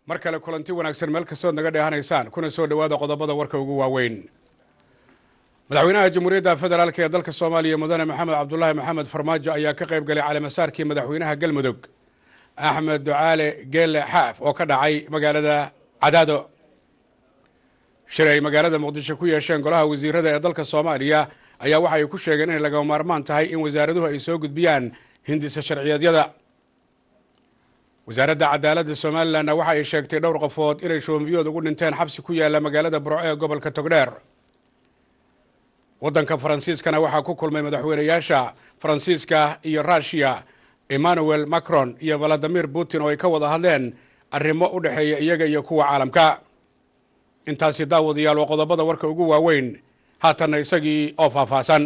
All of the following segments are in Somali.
mar kale kulanti wanaagsan meel kastood naga dheehanaysaan kuna soo dhowaada qodobada warka ugu waaweyn madaxweynaha jamhuuriyadda federaalk ee dalka soomaaliya mudane maxamed cabdulaahi maxamed farmaajo ayaa ka qayb galay caleemasaarkii madaxweynaha galmudug axmed ducaale geelle xaaf oo ka dhacay magaalada cadaado shir ay magaalada muqdisho ku yeesheen golaha wasiirada ee dalka soomaaliya ayaa waxa ay ku sheegeen inay lagama maarmaan tahay in wasaaraduhu ay soo gudbiyaan hindisa sharciyeedyada wasaaradda cadaaladda somalilanna waxa ay sheegtay dhowr qofood inay shoombiyood ugu dhinteen xabsi ku yaalla magaalada burco ee gobolka togdheer waddanka faransiiskana waxaa ku kulmay madaxweynayaasha faransiiska iyo ruushiya emmanuel macron iyo valadimir putin oo ay ka wada hadleen arrimo u dhexeeya iyaga iyo kuwa caalamka intaasi daawadayaal waa qodobada warka ugu waaweyn haatanna isagii oo faahfaahsan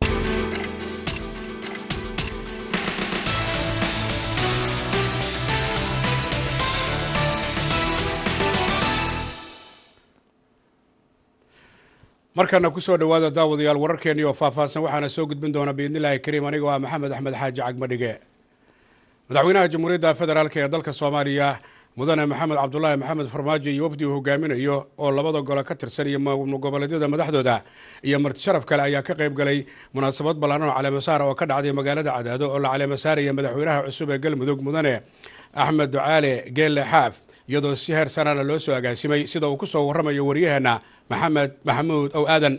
markana ku soo dhowaada daawadayaal wararkeennii oo faahfaahsan waxaana soo gudbin doona biidnillaahi kariim anigoo ah maxamed axmed xaaji cagmadhige madaxweynaha jamhuuriyadda federaalk ee dalka soomaaliya mudane maxamed cabdulaahi maxamed farmaajo iyo wafdi uu hogaaminayo oo labada gole ka tirsan iyo goboleedyada madaxdooda iyo marti sharaf kale ayaa ka qayb galay munaasabad ballaaran oo caleemasaara oo ka dhacday magaalada cadaado oo la caleemasaaraya madaxweynaha cusub ee galmudug mudane axmed ducaale geelle xaaf iyadoo si heer sanana loo soo agaasimay sida uu ku soo warramayo waryaheena maxamed maxamuud ow aadan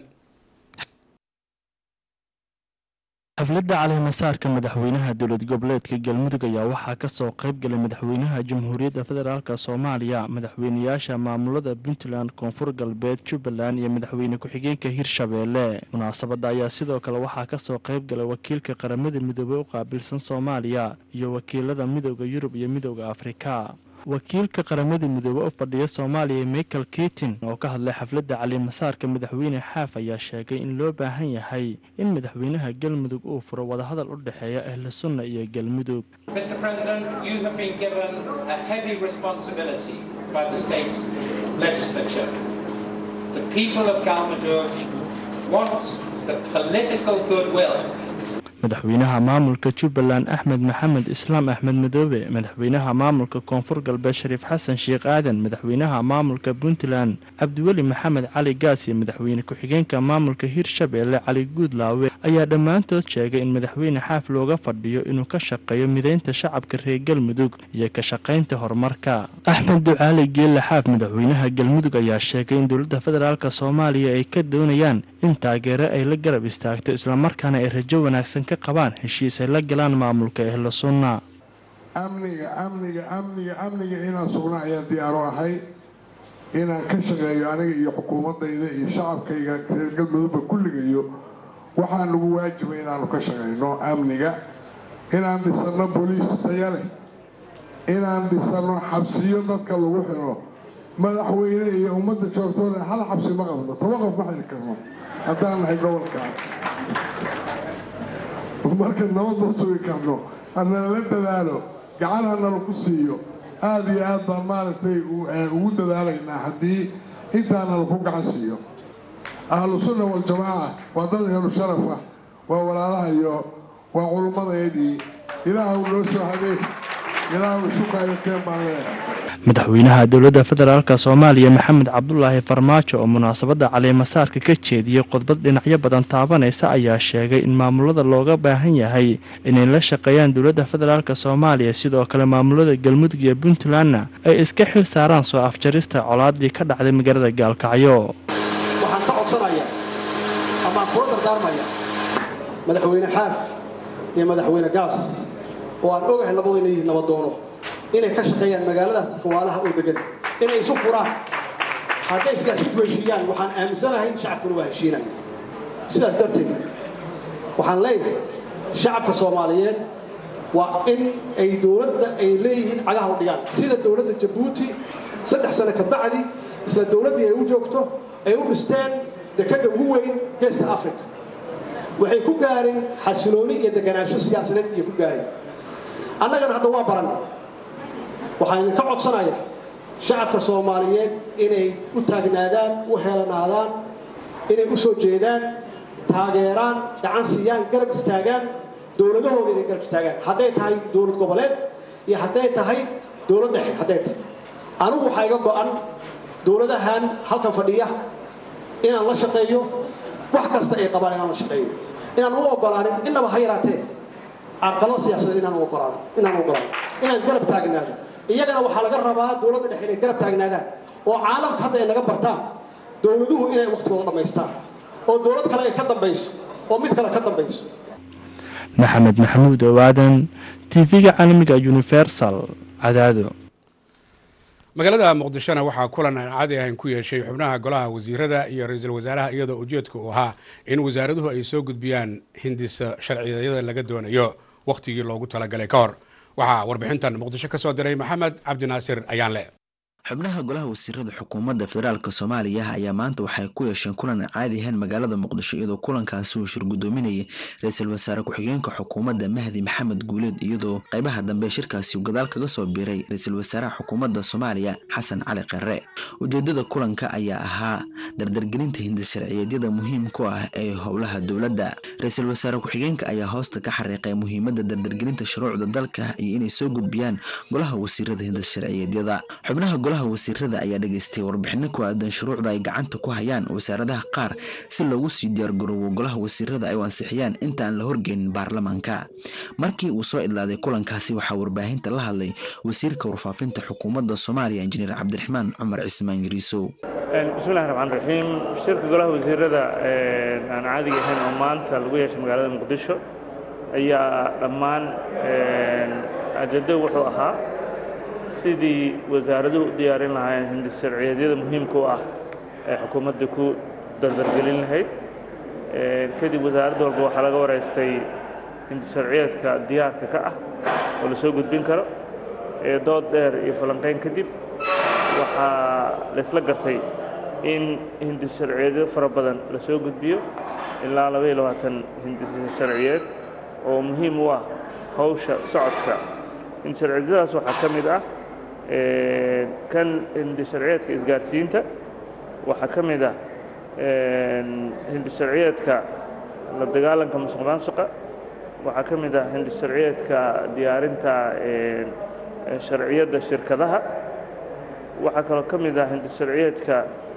xafladda caleemasaarka madaxweynaha dowlad goboleedka galmudug ayaa waxaa ka soo qayb galay madaxweynaha jamhuuriyadda federaalk soomaaliya madaxweynayaasha maamulada puntland koonfur galbeed jubbaland iyo madaxweyne ku-xigeenka hirshabeelle munaasabadda ayaa sidoo kale waxaa ka soo qayb galay wakiilka qaramada midoobey u qaabilsan soomaaliya iyo wakiilada midooda yurub iyo midooda afrika wakiilka qaramada midoobe u fadhiya soomaaliya michael kitin oo ka hadlay xafladda calimasaarka madaxweyne xaaf ayaa sheegay in loo baahan yahay in madaxweynaha galmudug uu furo wadahadal u dhexeeya ahlu sunna iyo galmudug madaxweynaha maamulka jubbaland axmed maxamed islaam axmed madoobe madaxweynaha maamulka koonfur galbeed shariif xasan sheekh aadan madaxweynaha maamulka puntland cabdiweli maxamed cali gaas iyo madaxweyne ku-xigeenka maamulka hirshabeelle cali guudlaawe ayaa dhammaantood sheegay in madaxweyne xaaf looga fadhiyo inuu ka shaqeeyo mideynta shacabka reer galmudug iyo ka shaqaynta horumarka axmed ducaali geelle xaaf madaxweynaha galmudug ayaa sheegay in dowladda federaalk soomaaliya ay ka doonayaan in taageero ay la garab istaagto islamarkaana ay rajo wanaagsan ka qabaan heshiis ay la galaan maamulka ehlo sunna amniga amniga amniga amniga inaan sugna ayaan diyaaro ahay inaan ka shaqeeyo aniga iyo xukuumaddayda iyo shacabkayga reer galmudugba kulligayo waxaa nagu waajibay inaanu ka shaqayno amniga inaan dhisanno boliis taya leh inaan dhisanno xabsiyo dadka lagu xiro madaxweyne iyo ummadda joogtooda hal xabsi ma qabno toba qof ma xiri karno haddaan nahay gobolkaa marka nabad ma sugi karno hanala dadaalo gacan hanala ku siiyo aada iyo aad baan maaragtay ugu dadaalaynaa haddii intaanala ku gacan siiyo ahlu sunna waljamaaca waa dad ehlu sharaf ah waa walaalaha iyo waa culummadeedii ilaahu noo soo hadeen ilaahu isu kaayakeen baan leeyahay madaxweynaha dowladda federaalk soomaaliya maxamed cabdulaahi farmaajo oo munaasabadda caleemasaarka ka jeediyey khudbad dhinacyo badan taabanaysa ayaa sheegay in maamulada looga baahan yahay inay la shaqeeyaan dowladda federaalk soomaaliya sidoo kale maamulada galmudug iyo puntlandna ay iska xil saaraan soo afjarista colaadii ka dhacday magaalada gaalkacyo waxaan ka codsanaya amaan kula dardaarmaya madaxweyne xaaf iyo madaxweyne gaas oo aan ogahay labadu inay yihiin nabadoono inay ka shaqeeyaan magaaladaas dadka waalaha oo degan inay isu furaan hadday siyaasiyiintu heshiiyaan waxaan aaminsanahay shacabkuna waa heshiinaya sidaas darteed waxaan leeyahay shacabka soomaaliyeed waa in ay dowladda ay leeyihiin cagaha u dhigaan sida dowladda jabuuti saddex sano ka bacdi isla dowladdii ay u joogto ay u dhisteen dekadda ugu weyn geeska africa waxay ku gaareen xasilooni iyo deganaansho siyaasadeed iyo ku gaareen annagana hadda waa baran waxaan idinka codsanayaa shacabka soomaaliyeed inay u taagnaadaan u helanaadaan inay u soo jeedaan taageeraan gacan siiyaan garab istaagaan dowladahooda inay garab istaagaan hadday tahay dowlad goboleed iyo hadday tahay dowlad dhexe hadday tahay anigu waxaa iga go'an dowladahan halkan fadhiya inaan la shaqeeyo wax kasta ay qabaan inaan la shaqeeyo inaan u ogolaanin innaba ha yaraatee carqalada siyaasadeed inaan u ogolaano inaan u ogolaano inaan garab taagnaado iyagana waxaa laga rabaa dowladda dhexe inay garab taagnaadaan oo caalamka hadda ay naga bartaan dowladuhu inay wakhtigooda dhammaystaan oo dowlad kale ay ka dambayso oo mid kale ka dambayso maxamed maxamuud owaadan tv-ga caalamiga universal cadaado magaalada muqdishona waxaa kulan aan caadi ahayn ku yeeshay xubnaha golaha wasiirada iyo ra-iisul wasaaraha iyadoo ujeedka uu ahaa in wasaaraduhu ay soo gudbiyaan hindisa sharciyada laga doonayo wakhtigii loogu talagalay ka hor waxaa warbixintan muqdisho ka soo diray maxamed cabdinaasir ayaanle xubnaha golaha wasiirada xukuumadda federaalk soomaaliya ayaa maanta waxay ku yeesheen kulan aan caadi ahayn magaalada muqdisho iyadoo kulankaasi uu shirgudoominayay ra-iisul wasaare ku-xigeenka xukuumadda mahdi maxamed guuleed iyadoo qaybaha dambe shirkaasi uu gadaal kaga soo biiray ra-iisul wasaaraha xukuumadda soomaaliya xasan cali qare ujeedada kulanka ayaa ahaa dardargelinta hindisharciyeedyada muhiim ku ah ee howlaha dowladda ra-iisul wasaare ku-xigeenka ayaa hoosta ka xariiqay muhiimadda dardargelinta shuruucda dalka iyo inay soo gudbiyaan golaha wasiirada hindisharciyeedyada xubnaha golaha wasiirada ayaa dhageystay warbixino ku aadan shuruucda ay gacanta ku hayaan wasaaradaha qaar si loogu sii diyaargaroowo golaha wasiirada ay u ansixiyaan inta aan la horgeynin baarlamaanka markii uu soo idlaaday kulankaasi waxaa warbaahinta la hadlay wasiirka warfaafinta xukuumadda soomaaliya injineer cabdiraxmaan cumar cismaan yariisow bismillahi raxmaan raxiim shirka golaha wasiirada aan caadiga ahayn oo maanta lagu yeeshay magaalada muqdisho ayaa dhammaan ajado wuxuu ahaa sidii wasaaraduhu u diyaarin lahaayeen hindisharciyeedyada muhiimka u ah ee xukuumadda ku dardargelin lahayd kadib wasaaradda walba waxaa laga wareystay hindisharciyeedka diyaarka ka ah oo la soo gudbin karo dood dheer iyo falanqayn kadib waxaa laysla gartay in hindisharciyeedyo fara badan la soo gudbiyo ilaa labaiyo labaatan hindisharciyeed oo muhiim u ah hawsha socodka hindisharciyeedyadaas waxaa ka mid ah kan hindisharciyeedka isgaarsiinta waxaa ka mid ah hindisharciyeedka la dagaalanka musuq maasuqa waxaa ka mid ah hindisharciyeedka diyaarinta sharciyadda shirkadaha waxaa kaloo ka mid ah hindisharciyeedka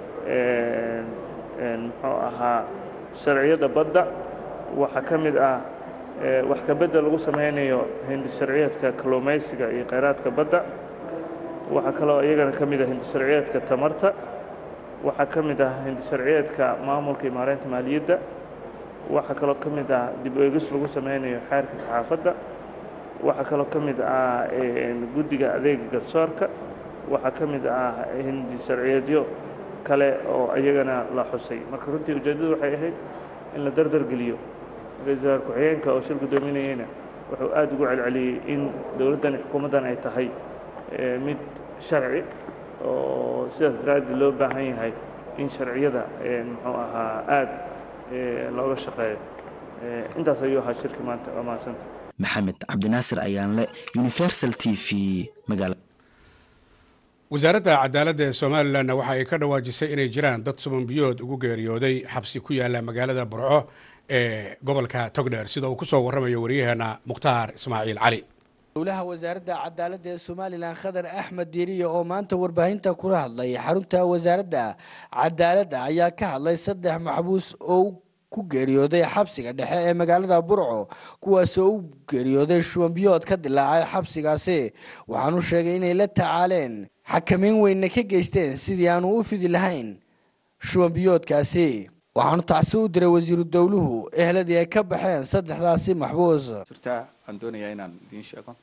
muxuu ahaa sharciyadda badda waxaa ka mid ah wax kabedda lagu samaynayo hindisharciyeedka kalluumaysiga iyo kheyraadka badda waxaa kaloo iyagana ka mid ah hindisharciyeedka tamarta waxaa ka mid ah hindisharciyeedka maamulka iyo maareynta maaliyadda waxaa kaloo ka mid ah dib eegis lagu sameynayo xeerka saxaafadda waxaa kaloo ka mid ah guddiga adeega garsoorka waxaa ka mid ah hindisharciyeedyo kale oo iyagana la xusay marka runtii ujeeddadu waxay ahayd in la dardargeliyo ra-iisul wasaar ku-xigeenka oo shir guddoominayeyna wuxuu aad ugu celceliyey in dowladdan xukuumaddan ay tahay mid sharci oo sidaas daraaddeed loo baahan yahay in sharciyada muxuu ahaa aad looga shaqeeyo intaas ayuu ahaa shirki maanta waa mahadsanta maxamed cabdinaasir ayaanle universal t v magaala wasaaradda cadaaladda ee somalilanna waxa ay ka dhawaajisay inay jiraan dad subanbiyood ugu geeriyooday xabsi ku yaala magaalada burco ee gobolka togdheer sida uu ku soo warramayo waryaheena mukhtaar ismaaciil cali dowlaha wasaaradda cadaaladda ee somalilan khadar axmed diiriye oo maanta warbaahinta kula hadlay xarunta wasaaradda cadaaladda ayaa ka hadlay saddex maxbuus oo ku geeriyooday xabsiga dhexe ee magaalada burco kuwaasoo u geeriyooday shubanbiyood ka dilaacay xabsigaasi waxaanu sheegay inay la tacaaleen xakameyn weynna ka geysteen sidii aanu u fidi lahayn shubanbiyoodkaasi waxaanu tacsi u diray wasiiru dowluhu ehladii ay ka baxeen saddexdaasi maxbuus jirtaa aan doonayaa inaan idiin sheego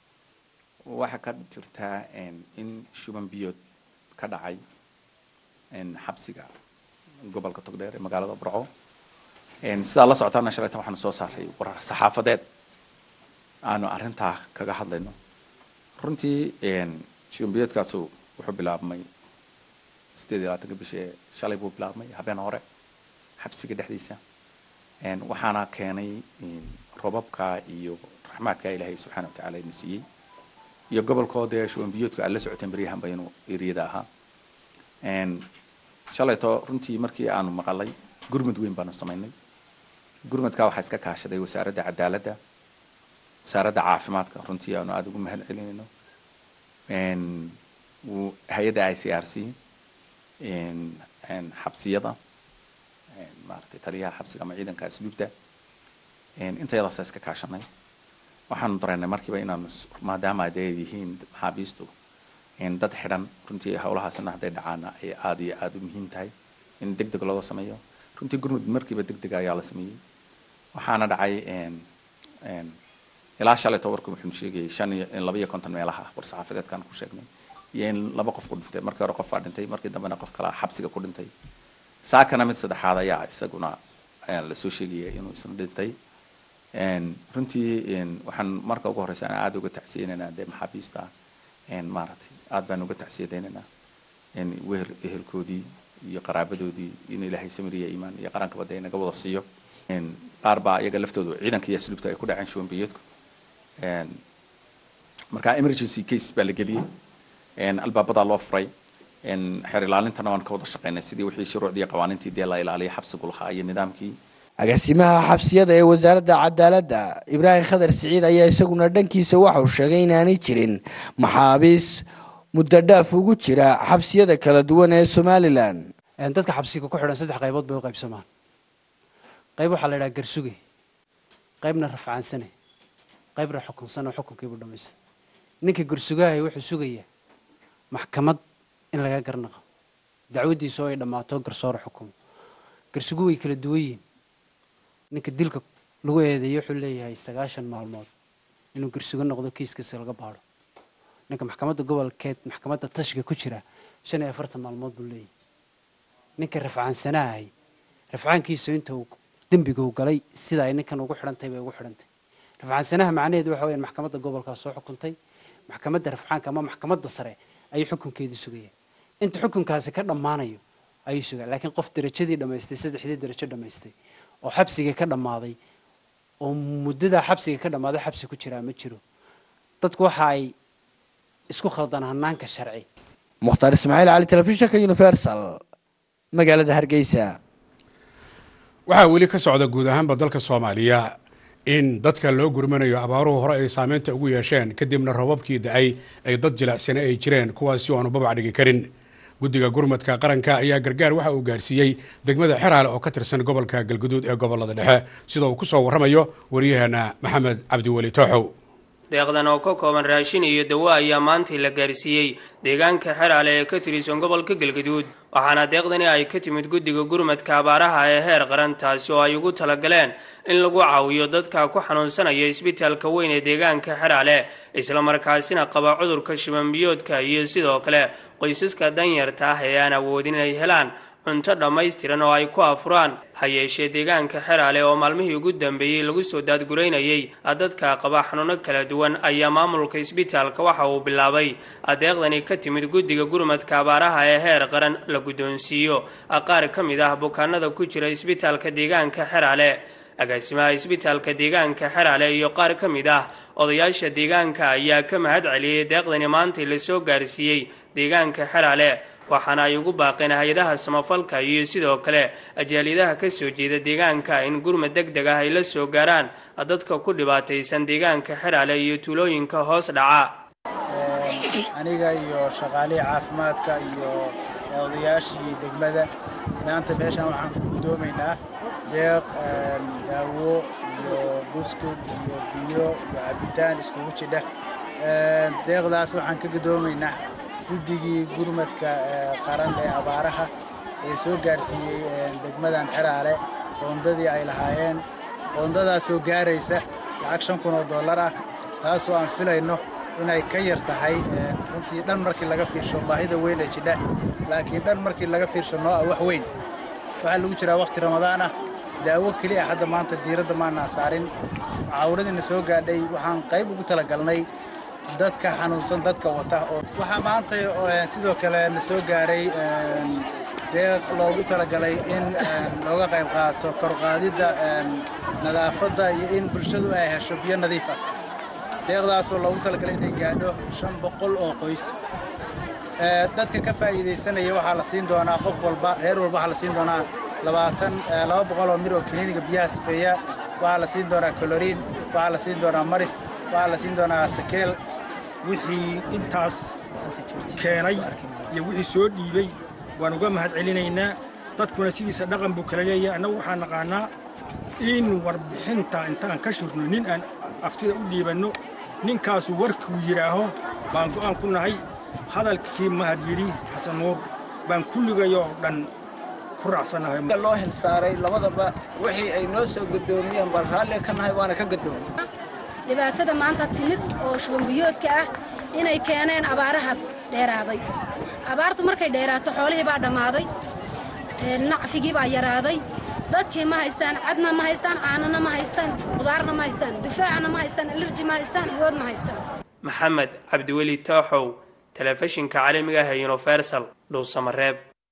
waxaa ka jirtaa in shuban biyood ka dhacay xabsiga gobolka togdheer ee magaalada burco sidaa la socotaana shalaytan waxaanu soo saaray warar saxaafadeed aanu arrintaa kaga hadlayno runtii shuban biyoodkaasu wuxuu bilaabmay sideed iyo labaatanka bishii shalay buu bilaabmay habeen hore xabsiga dhexdiisa waxaana keenay robabka iyo raxmaadka ilaahay subxaana watacaala ina siiyey iyo gobolkoodee shubanbiyoodka aad la socoteen baryahanba inuu eriyada ahaa shalayto runtii markii aanu maqalay gurmud weyn baanu samaynay gurmudkaa waxaa iska kaashaday wasaaradda cadaaladda wasaaradda caafimaadka runtii aanu aada ugu mahad celinayno hay-adda i c r c xabsiyada maaragtay taliyaha xabsiga ama ciidanka asluubta intayadaasa iska kaashanay waxaanu dareennay markiiba inaanu maadaama ay yihiin maxaabiistu dad xidhan runtii howlahaasna hadday dhacaana ay aada iyo aada u muhiim tahay in deg deg looga sameeyo runtii gurmud markiiba deg dega ayaa la sameeyey waxaana dhacay ilaa shalay tobarku wuxuu sheegayay shan iyo laba iyo konton meelaha war-saxaafadeedkan ku sheegnay iyo in laba qof ku dhintay markii hore qof baa dhintay markii dambena qof kalaa xabsiga ku dhintay saakana mid saddexaad ayaa isaguna lasoo sheegaya inuu isna dhintay runtii waxaan marka ugu horeysa aan aada uga tacsiyeynaynaa dee maxaabiista maaragtay aad baan uga tacsiyadaynaynaa weer ehelkoodii iyo qaraabadoodii in ilaahay samiriya iimaan iyo qarankaba dee inaga wada siiyo qaar baa iyaga laftoodu ciidanka iyo asluubta ay ku dhaceen shuwanbiyeedku marka emergency case baa la geliyey albaabadaa loo furay xeer ilaalintana waan ka wada shaqeynay sidii wixii shuruucdii qawaaniintii dee la ilaaliya xabsigu lahaa iyo nidaamkii agaasimaha xabsiyada ee wasaaradda cadaaladda ibraahim khadar siciid ayaa isaguna dhankiisa waxauu sheegay inaanay jirin maxaabiis muddo dhaaf ugu jira xabsiyada kala duwan ee somalilan dadka xabsiga ku xidhan saddex qaybood bay u qaybsamaan qayb waxaa la yidhaha garsuge qaybna rafcaansane qaybna xukunsan oo xukunkiibuu dhamaystay ninka garsugahay wuxuu sugayaa maxkamad in laga garnaqo dacwaddiisa oo ay dhammaato garsoora xukumo garsugu way kala duwan yihiin ninka dilka lagu eedeeyo wuxuu leeyahay sagaashan maalmood inuu garsugo noqdo kiiskiisa laga baadho ninka maxkamadda gobolkeed maxkamadda tashiga ku jira shan iyo afartan maalmood buu leeyahay ninka rafcaansanahay rafcaankiisu inta uu dembiga uu galay sida ay ninkan ugu xidhantay bay ugu xidhantay rafcaansanaha macnaheedu waxa weyaan maxkamadda gobolkaa soo xukuntay maxkamadda rafcaanka ama maxkamadda sare ayuu xukunkeedu sugaya inta xukunkaasi ka dhammaanayo ayuu sugaa laakiin qof derajadii dhammaystay saddexdii derajo dhammaystay oo xabsigii ka dhammaaday oo muddadaa xabsiga ka dhammaaday xabsi ku jiraa ma jiro dadku waxa ay isku khaldaan hanaanka sharci mukhtaar ismaaciil cali telefishinka universal magaalada hargeysa waxaa weli ka socda guud ahaanba dalka soomaaliya in dadka loo gurmanayo abaaruhu hore ay saameynta ugu yeesheen kadibna rababkii da-ay ay dad jilacsane ay jireen kuwaasi oo aanu babac dhigi karin guddiga gurmadka qaranka ayaa gargaar waxa uu gaarsiiyey degmada xeraale oo ka tirsan gobolka galguduud ee gobolada dhexe sida uu ku soo warramayo waryaheena maxamed cabdiweli tooxow deeqdan oo ka kooban raashin iyo dawo ayaa maantii la gaarsiiyey deegaanka xeraale ee ka tirsan gobolka galgaduud waxaana deeqdani ay ka timid guddiga gurmadka abaaraha ee heer qaran taasi oo ay ugu talagaleen in lagu caawiyo dadka ku xanuunsanaya isbitaalka weyn ee deegaanka xeraale islamarkaasina qaba cudurka shibanbiyoodka iyo sidoo kale qoysaska danyarta ah ee aan awoodin inay helaan cunto dhammaystiran oo ay ku afuraan ha yeeshee deegaanka xeraale oo maalmihii ugu dambeeyey lagu soo daadguraynayay dadka qaba xanuuno kala duwan ayaa maamulka isbitaalka waxa uu bilaabay adeeqdani ka timid guddiga gurmadka abaaraha ee heer qaran la guddoonsiiyo qaar ka mid ah bukaanada ku jira isbitaalka deegaanka xeraale agaasimaha isbitaalka deegaanka xeraale iyo qaar ka mid ah odayaasha deegaanka ayaa ka mahad celiyey deeqdani maantay lasoo gaarsiiyey deegaanka xeraale waxaana ay ugu baaqeen hay-adaha samafalka iyo sidoo kale ajaaliyadaha ka soo jeeda deegaanka in gurmad deg deg ah ay la soo gaaraan dadka ku dhibaataysan deegaanka xeraale iyo tuulooyinka hoos dhaca aniga iyo shaqaalihii caafimaadka iyo odayaashii degmada maanta meeshan waxaan ku guddoomaynaa deeq daawo iyo buskud iyo biyo iyo cabitaan iskugu jidha deeqdaas waxaan ka guddoomaynaa guddigii gurmadka qaran ee abaaraha ee soo gaarsiiyey degmadan xeraale qoondadii ay lahaayeen qoondadaasoo gaaraysa lacag shan kun oo dollar ah taasoo aan filayno inay ka yar tahay runtii dhan markii laga fiirsho baahida weyn ee jidha laakiin dhan markii laga fiirsho noo ah wax weyn waxaa lagu jiraa wakhti ramadaan ah daawo keli ah hadda maanta diiradda maanaa saarin mucaawanadiina soo gaadhay waxaan qayb ugu talagalnay dadka xanuunsan dadka wata oo waxaa maanta sidoo kale na soo gaaray deeq loogu talagalay in looga qayb qaato korqaadidda nadaafadda iyo in bulshadu ay hesho biyo nadiif ah deeqdaasoo loogu talagalay inay gaadho shan boqol oo qoys dadka ka faa'iidaysanaya waxaa la siin doonaa qof walba reer walba waxaa la siin doonaa labaatan laba boqol oo mir oo kiliiniga biyaha sifeeya waxaa la siin doonaa koloriin waxaa la siin doonaa maris waxaa la siin doonaa sakeel wixii intaas keenay iyo wixii soo dhiibay waan uga mahad celinaynaa dadkuna sidiisa dhaqan buu kala leeyahay annagu waxaan naqaanaa in warbixinta intaan ka shurno nin aan aftida u dhiibanno ninkaasu warkuu yidhaaho baan go'aan ku nahay hadalkii mahad yidhi xasan nuur baan kulligayoo dhan ku raacsannahay loo hilsaaray labadaba wixii ay noo soo guddoomiyeen bal raalli ka nahay waana ka guddoomay dhibaatada maanta timid oo shubanbiyoodka ah inay keeneen abaaraha dheeraaday abaartu markay dheeraato xoolihii baa dhammaaday nacfigii baa yaraaday dadkii ma haystaan cadna ma haystaan caanana ma haystaan qudaarna ma haystaan dufaacna ma haystaan alerji ma haystaan iyood ma haystaan maxamed cabdiweli tooxow telefishinka caalamiga ah ee universal dhuusamareeb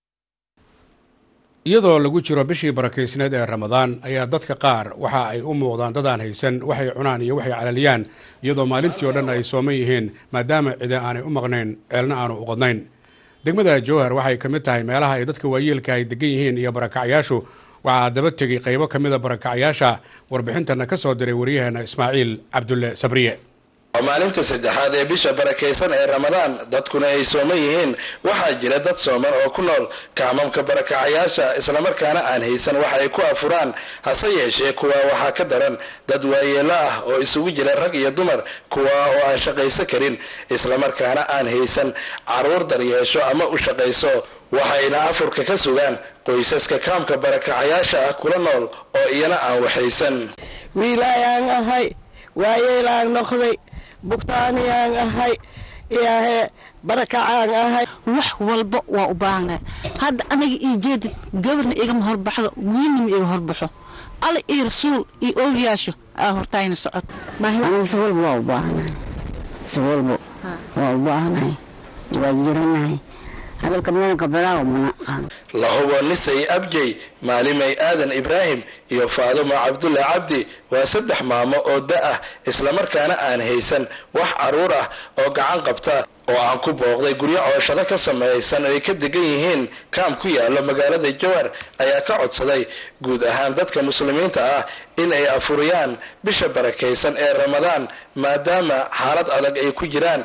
iyadoo lagu jiro bishii barakeysneed ee ramadaan ayaa dadka qaar waxa ay u muuqdaan dadaan haysan waxay cunaan iyo waxay calaliyaan iyadoo maalintii oo dhan ay sooman yihiin maadaama cidi aanay u maqnayn ceelna aanu u qodnayn degmada jowhar waxay ka mid tahay meelaha ay dadka waayeelka ay degan yihiin iyo barakacyaashu waxaa daba tegay qaybo ka mida barakacyaasha warbixintana ka soo diray waryaheena ismaaciil cabdulle sabriye waa maalinta saddexaad ee bisha barakaysan ee ramadaan dadkuna ay sooman yihiin waxaa jira dad sooman oo ku nool kaamamka barakacayaasha islamarkaana aan haysan wax ay ku afuraan hase yeeshee kuwa waxaa ka daran dad waayeelo ah oo isugu jira rag iyo dumar kuwa oo aan shaqayso karin islamarkaana aan haysan caruur daryeesho ama u shaqayso waxayna afurka ka sugaan qoysaska kaamka barakacayaasha ah kula nool oo iyana aan waxaysan wiilaayaan ahay waayeelaan noqday bugtaaniyaan ahay iyaahee barakacaan ahay wax walba waa u baahnaa hadda aniga ii jeedid gabarna igama horbaxdo wiilnima iga horbaxo alla iyo rasuul iyo oolyaasho aa hortaayna socod aniga si walba waa u baahanahay si walba waa u baahanahay waa jiranahay hadalka maanka bilaaw mana aqaan lahubo nisay abjey maalimay aadan ibraahim iyo faadumo cabdulle cabdi waa saddex maamo oo da ah islamarkaana aan haysan wax caruur ah oo gacan qabta oo aan ku booqday guryo cooshado ka samaysan ay ka degan yihiin kaam ku yaalo magaalada jowhar ayaa ka codsaday guud ahaan dadka muslimiinta ah in ay afuriyaan bisha barakaysan ee ramadaan maadaama xaalad adag ay ku jiraan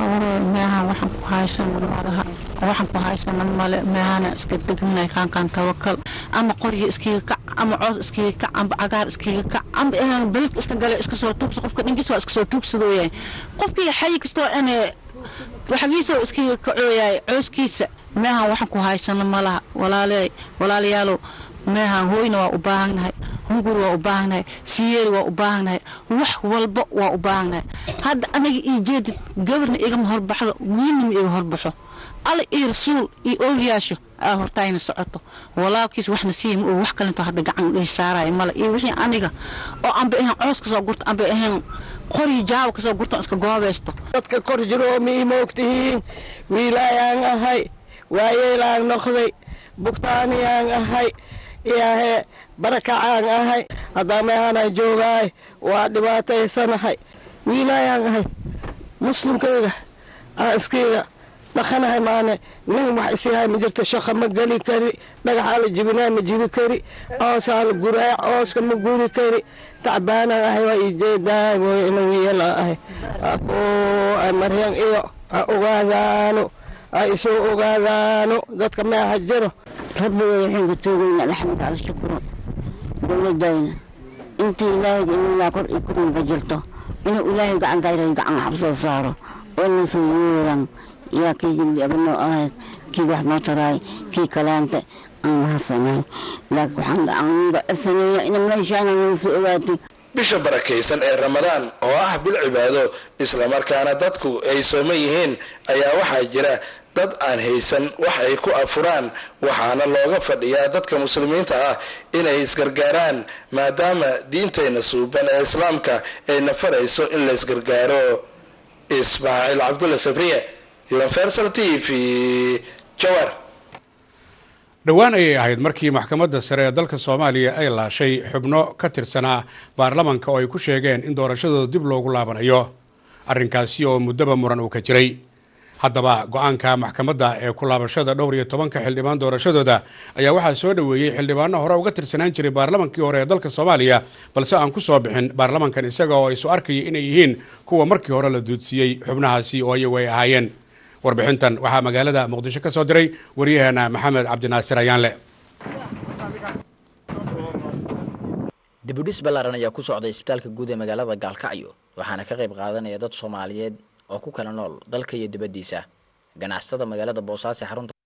meehan waxaan ku haysana malaha waxaan ku haysana male meehana iska degnay qaanqaan tawakal ama qoryo iskiga kac ama coos iskiga kac amba cagaar iskiga kac amba ehan beledka iska gale iska soo tuugsa qofka dhinkiis waa iska soo tuugsadooyahay qofkii xayi kastoo ane waxagiisoo iskiga kacooyahay cooskiisa meehan waxaan ku haysana malaha walaaleey walaalayaalow meehan hooyna waa u baahannahay hungur waa u baahannahay siyeeri waa u baahannahay wax walba waa u baahannahay hadda aniga ii jeedid gabarna igama horbaxdo wiilnima iga horbaxo alla iyo rasuul iyo oolyaasho aa hortaayna socoto walaalkiis waxna siiyama oo wax kalinto hadda gacan ii saaraya male iyo wixii aniga oo anba ahayn coos kasoo gurto anba ahayn qoryi jaawa kasoo gurto iska goobaysto dadka kor jiroo mii moogtihiin wiilaayaan ahay waayeelaan noqday bugtaaniyaan ahay iyaahee barakacaan ahay haddaa meehanaan joogaay waa dhibaataysanahay wiilaayaan ahay muslimkayga aan iskayga dhaqanahay maane nin wax isihay ma jirto shaqa ma geli kari dhagaxaa la jibinaa ma jibi kari coosaa la guraa cooska ma guri kari tacbaanaan ahay waa ii jeedaay mooye ina wiila ahay ay maryan iyo ha ogaadaano ha isoo ogaadaano dadka meeha jiro rabbiga waxaan ku toogaynaa alxamdu ala shukuro dowladayna intii ilaahayga inilaa kor iyo kurinka jirto inuu ilaahay gacan gayray gacan xabsoo saaro oo nasoo yuuran yaa kii gabdhiaganoo ahayd kii wax noo taraay kii kalaanta aan mahadsanay laakiin waxaan aniga sameeya ina meeshaana nala soo ogaatay bisha barakaysan ee ramadaan oo ah bil cibaado islamarkaana dadku ay sooman yihiin ayaa waxaa jira dad aan haysan wax ay ku afuraan waxaana looga fadhiyaa dadka muslimiinta ah inay isgargaaraan maadaama diintayna suuban ee islaamka ayna farayso in la isgargaaro ismaaciil cabdulle sabriye universal t v jawar dhowaan ayay ahayd markii maxkamadda sare ee dalka soomaaliya ay laashay xubno ka tirsanaa baarlamanka oo ay ku sheegeen in doorashadooda dib loogu laabanayo arrinkaasi oo muddaba muran uu ka jiray haddaba go-aanka maxkamadda ee ku laabashada dhowr iyo tobanka xildhibaan doorashadooda ayaa waxaa soo dhoweeyey xildhibaano hore uga tirsanaan jiray baarlamankii hore ee dalka soomaaliya balse aan ku soo bixin baarlamankan isaga oo isu arkaya inay yihiin kuwa markii hore la duudsiiyey xubnahaasi oo iyagu ay ahaayeen warbixintan waxaa magaalada muqdisho ka soo diray waryaheena maxamed cabdinaasir ayaanle dibudhis ballaaran ayaa ku socday isbitaalka guud ee magaalada gaalkacyo waxaana ka qayb qaadanaya dad soomaaliyeed oo ku kala nool dalka iyo dibaddiisa ganacsatada magaalada boosaaso ee xarunta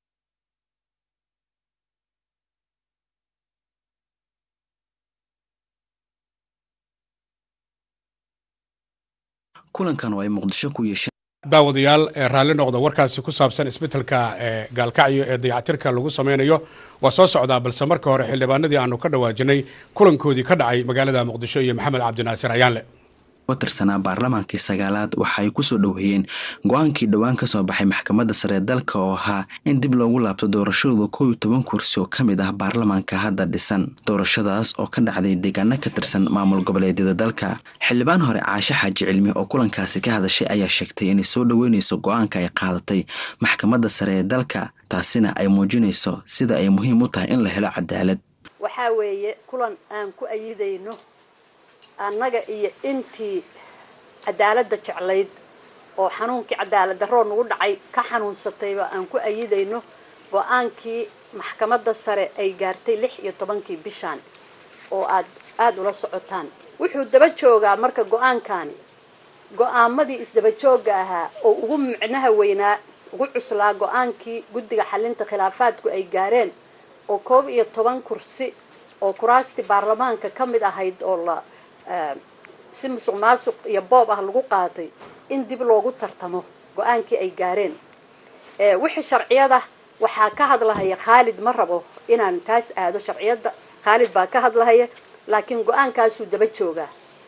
kulankan oo ay muqdisho ku yeesheen daawadayaal ee raalli noqda warkaasi ku saabsan isbeddelka ee gaalkacyo ee dayactirka lagu sameynayo waa soo socdaa balse marka hore xildhibaanadii aanu ka dhawaajinay kulankoodii ka dhacay magaalada muqdisho iyo maxamed cabdinaasir ayaanle ka tirsanaa baarlamaankii sagaalaad waxa ay kusoo dhoweeyeen go-aankii dhowaan ka soo baxay maxkamadda sare ee dalka oo ahaa in dib loogu laabto doorashadooda kow iyo toban kursi oo ka mid ah baarlamaanka hadda dhisan doorashadaas oo ka dhacday deegaano ka tirsan maamul goboleedyada dalka xildhibaan hore caashe xaaji cilmi oo kulankaasi ka hadashay ayaa sheegtay inay soo dhoweyneyso go-aanka ay qaadatay maxkamadda sare ee dalka taasina ay muujinayso sida ay muhiim u tahay in la helo cadaalad waxaa weeye kulan aan ku ayidayno annaga iyo intii cadaaladda jeclayd oo xanuunkii cadaalad darroo nagu dhacay ka xanuunsatayba aan ku ayidayno go-aankii maxkamadda sare ay gaartay lix iyo tobankii bishaan oo aad aada ula socotaan wuxuu daba joogaa marka go-aankaani go-aamadii isdaba joogga ahaa oo ugu micnaha weynaa ugu cuslaa go-aankii guddiga xalinta khilaafaadku ay gaareen oo koob iyo toban kursi oo kuraastii baarlamaanka ka mid ahayd oo la si musuq maasuq iyo boob ah lagu qaatay in dib loogu tartamo go-aankii ay gaareen wixii sharciyada waxaa ka hadlahaya khaalid ma rabo inaan taas aado sharciyadda khaalid baa ka hadlahaya laakiin go-aankaasuu daba joogaa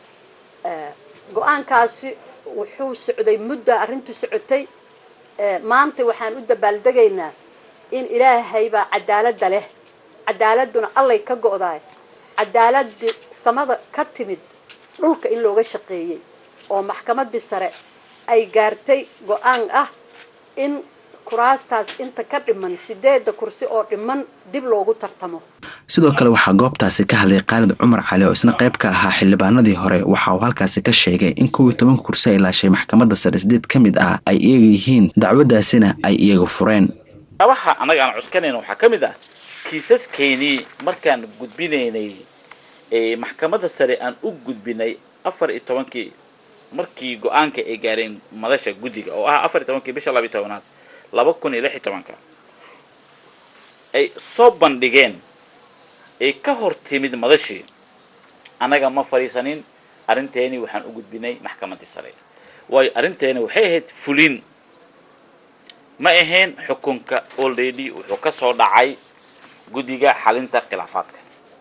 go-aankaasi wuxuu socday mudda arrintu socotay maanta waxaan u dabaaldegaynaa in ilaahay baa cadaaladda leh cadaaladuna allay ka go-daay cadaaladii samada ka timid dhulka in looga shaqeeyey oo maxkamadii sare ay gaartay go-aan ah in kuraastaas inta ka dhiman sideedda kursi oo dhiman dib loogu tartamo sidoo kale waxaa goobtaasi ka hadlay khaalid cumar cali oo isna qayb ka ahaa xildhibaanadii hore waxa uu halkaasi ka sheegay in kow iyo tobanka kursi ay laashay maxkamadda sare sideed ka mid ah ay iyaga yihiin dacwadaasina ay iyaga fureen abaha annaga aan cuskanayna waxaa ka mid ah kiisaskeenii markaan gudbinaynay maxkamadda sare aan u gudbinay afar iyo tobankii markii go-aanka ay gaareen madasha guddiga oo ah afar iyo tobankii bisha labiyo tobanaad laba kun iyo lix iyo tobanka ay soo bandhigeen ay ka hor timid madashii annaga ma fadhiisanin arrinteeni waxaan u gudbinay maxkamaddii sare waayo arrinteeni waxay ahayd fulin ma ahayn xukunka olredy wuxuu ka soo dhacay guddiga xalinta khilaafaadka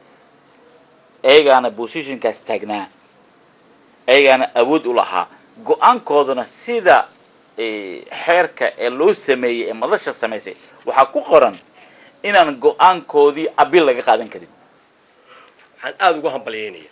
ayagaana bosishinkaas taagnaa ayagaana awood u lahaa go-aankooduna sida xeerka ee loo sameeyey ee madasha samaysay waxaa ku qoran inaan go-aankoodii abil laga qaadan karin waxaan aada ugu hambalyaynaya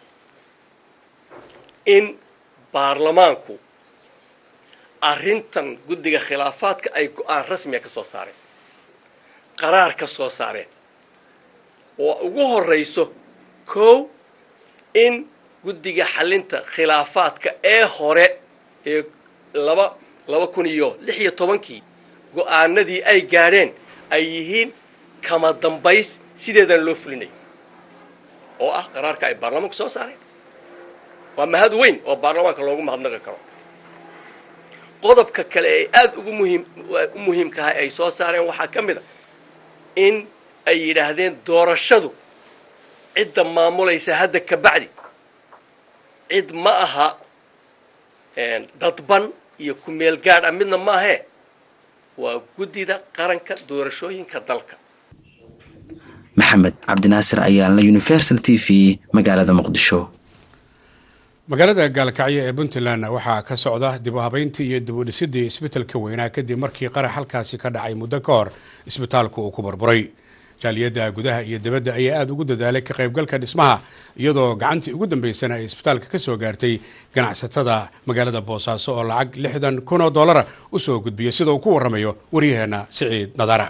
in baarlamaanku arrintan guddiga khilaafaadka ay go-aan rasmiga ka soo saareen qaraar ka soo saareen oo ugu horrayso kow in guddiga xalinta khilaafaadka ee hore ee laba laba kun iyo lix iyo tobankii go-aanadii ay gaadheen ay yihiin kama dambays sideedan loo fulinay oo ah qaraarka ay baarlamaanku soo saareen waa mahad weyn oo baarlamaanka loogu mahadnaqi karo qodobka kale ee aada ugu muhiim u muhiimkahay ay soo saareen waxaa ka mid a in ay yidhaahdeen doorashadu cidda maamulaysa hadda ka bacdi cid ma aha dadban iyo ku-meel gaadh ah midna maahee waa guddida qaranka doorashooyinka dalka maxamed cabdinaasir ayaalna universal t v magaalada muqdisho magaalada gaalkacyo ee puntland waxaa ka socda dib u habeyntii iyo dib u dhisidii isbitaalka weynaa kadib markii qarax halkaasi ka dhacay muddo ka hor isbitaalku uu ku burburay jaaliyadda gudaha iyo dibadda ayaa aada ugu dadaalay ka qaybgalka dhismaha iyadoo gacantii ugu dambeysana ay isbitaalka ka soo gaartay ganacsatada magaalada boosaaso oo lacag lixdan kun oo dollara u soo gudbiyay sida uu ku warramayo waryaheena siciid nadara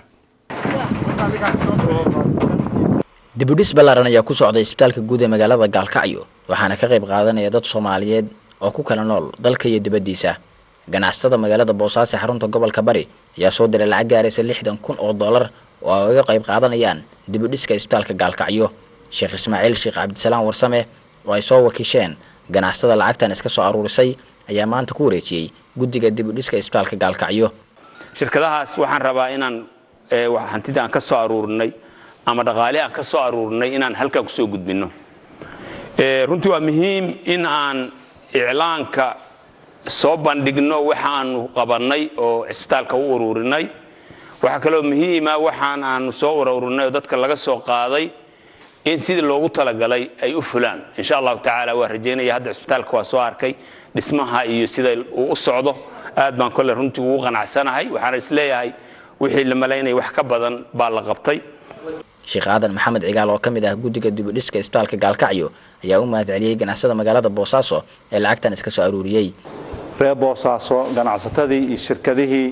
dibudhis ballaaran ayaa ku socday isbitaalka guud ee magaalada gaalkacyo waxaana ka qayb qaadanaya dad soomaaliyeed oo ku kala nool dalka iyo dibaddiisa ganacsatada magaalada boosaaso xarunta gobolka bari ayaa soo diray lacag gaaraysa lixdan kun oo dollar oo ay uga qayb qaadanayaan dib u dhiska isbitaalka gaalkacyo sheekh ismaaciil sheekh cabdisalaam warsame oo ay soo wakiisheen ganacsatada lacagtan iska soo aruurisay ayaa maanta ku wareejiyey guddiga dib u dhiska isbitaalka gaalkacyo shirkadahaas waxaan rabaa inaan hantida aan ka soo aruurinay ama dhaqaale aan ka soo aruurinay inaan halkaa kusoo gudbinno runtii waa muhiim in aan iclaanka soo bandhigno waxaanu qabannay oo cisbitaalka u uruurinay waxaa kaloo muhiima waxaan aanu soo uruurinay oo dadka laga soo qaaday in sidii loogu talagalay ay u fulaan insha allahu tacaala waa rajaynaya hadda cisbitaalka waa soo arkay dhismaha iyo sida uu u socdo aad baan kolle runtii ugu qanacsanahay waxaana isleeyahay wixii la malaynaya wax ka badan baa la qabtay sheekh aadan maxamed cigaal oo ka mid ah guddiga dib u dhiska isbitaalka gaalkacyo ayaa u mahad celiyey ganacsada magaalada boosaaso ee lacagtan iska soo aruuriyey reer boosaaso ganacsatadii iyo shirkadihii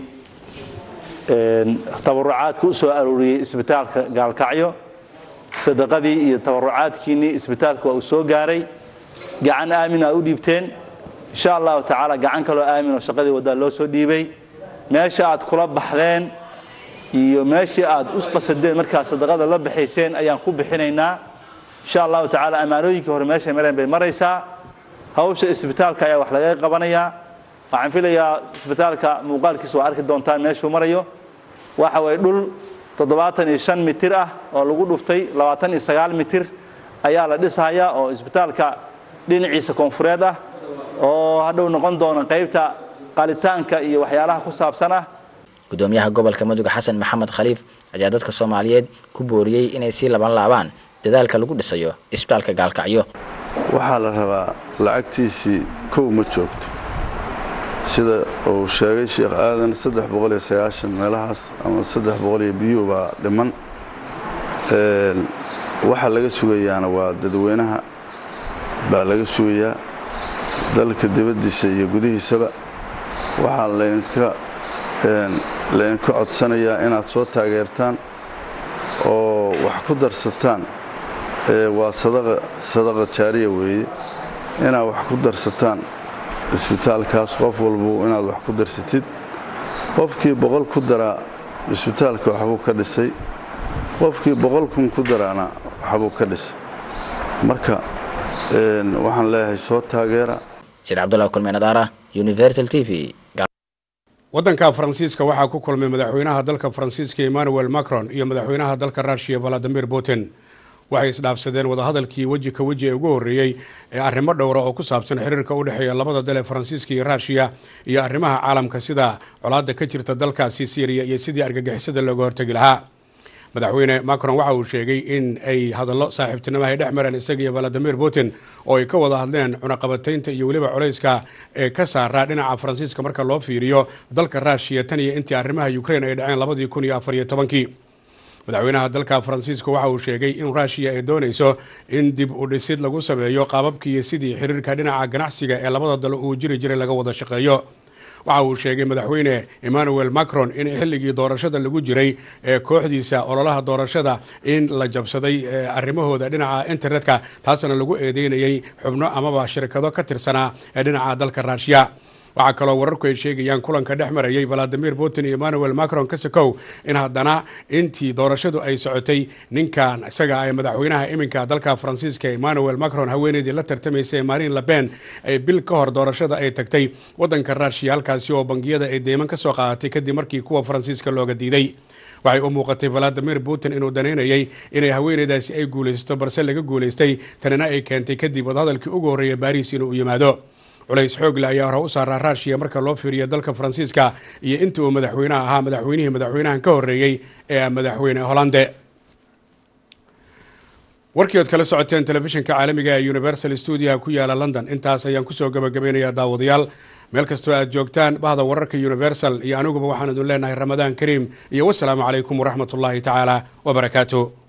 tabarucaadka u soo aruuriyey isbitaalka gaalkacyo sadaqadii iyo tabarucaadkiinnii isbitaalka waa uu soo gaaray gacan aamin aa u dhiibteen insha allahu tacaala gacan kaloo aamin oo shaqadii waddaa loo soo dhiibay meesha aad kula baxdeen iyo meeshii aad u qasadeen markaad sadaqada la baxayseen ayaan ku bixinaynaa insha allahu tacaala ammaanooyinkii hore meeshay mareen bay maraysaa hawsha isbitaalka ayaa wax laga qabanayaa waxaan filayaa isbitaalka muuqaalkiisa waa arki doontaan meeshuu marayo waxa way dhul toddobaatan iyo shan mitir ah oo lagu dhuftay labaatan iyo sagaal mitir ayaa la dhisahayaa oo isbitaalka dhinaciisa koonfureed ah oo hadhow noqon doona qaybta qalitaanka iyo waxyaalaha ku saabsan ah gudoomiyaha gobolka mudug xasan maxamed khaliif ayaa dadka soomaaliyeed ku booriyey inay sii laban laabaan dadaalka lagu dhisayo isbitaalka gaalkacyo waxaa la rabaa lacagtiisii kow ma joogto sida uu sheegay sheekh aadan saddex boqol iyo sagaashan meelahaas ama saddex boqol iyo biyuu baa dhiman waxaa laga sugayaana waa dadweynaha baa laga sugayaa dalka dibaddiisa iyo gudihiisaba waxaa laydinka laydinka codsanayaa inaad soo taageertaan oo wax ku darsataan waa sadaqa jaariya weeye inaad wax ku darsataan isbitaalkaas qof walbu inaad wax ku darsatid qofkii boqol ku daraa isbitaalka waxbuu ka dhisay qofkii boqol kun ku daraana waxbuu ka dhisay marka waxaan leeyahay soo taageera sheekh cabdullahi kulmeenadaara universal t v waddanka faransiiska waxaa ku kulmay madaxweynaha dalka faransiiska emmanuel macron iyo madaxweynaha dalka russiya valadimir putin waxay isdhaafsadeen wadahadalkii weji ka weji ee ugu horreeyey ee arrimo dhowra oo ku saabsan xiriirka u dhexeeya labada dal ee faransiiska iyo ruushiya iyo arrimaha caalamka sida colaadda ka jirta dalkaasi syriya iyo sidii argagixisada looga hortegi lahaa madaxweyne macron waxa uu sheegay in ay hadallo saaxiibtinimo ay dhex mareen isaga iyo valadimir putin oo ay ka wada hadleen cunaqabataynta iyo weliba culayska ee ka saaraa dhinaca faransiiska marka loo fiiriyo dalka ruushiya tan iyo intii arrimaha ukrain ay dhaceen labadii kun iyo afariyo tobankii madaxweynaha dalka faransiiska waxa uu sheegay in ruushiya ay doonayso in dib u dhisid lagu sameeyo qaababkiiyo sidii xiriirka dhinaca ganacsiga ee labada dal uu jiri jiray laga wada shaqeeyo waxa uu sheegay madaxweyne emmanuel macron in xilligii doorashada lagu jiray ee kooxdiisa ololaha doorashada in la jabsaday arrimahooda dhinaca internetka taasna lagu eedeynayay xubno amaba shirkado ka tirsanaa ee dhinaca dalka ruushiya waxaa kaloo wararku ay sheegayaan kulanka dhex marayay valadimir putin iyo emmanuel macron kasakow in haddana intii doorashadu ay socotay ninkan isaga ee madaxweynaha iminka dalka faransiiska emmanuel macron haweeneydii la tartamaysay marin laben ay bil ka hor doorashada ay tagtay wadanka ruushiya halkaasi oo bangiyada ay deyman ka soo qaadatay kadib markii kuwa faransiiska looga diiday waxay u muuqatay valadimir putin inuu danaynayay inay haweeneydaasi ay guulaysato balse laga guulaystay tanina ay keentay kadib wadahadalkii ugu horreeya baariis inuu yimaado culays xoogle ayaa hore u saaraa ruushiya marka loo fiiriyo dalka faransiiska iyo intii uu madaxweynaha ahaa madaxweynihii madaxweynahan ka horreeyey ee madaxweyne hollande warkii ood kala socoteen telefishinka caalamiga ee universal stuudiaha ku yaala london intaas ayaan kusoo gabagabeynayaa daawadayaal meel kastoo aad joogtaan bahda wararka universal iyo aniguba waxaan idin leenahay ramadaan kariim iyo wasalaamu calaykum waraxmat ullaahi tacaala wabarakaatu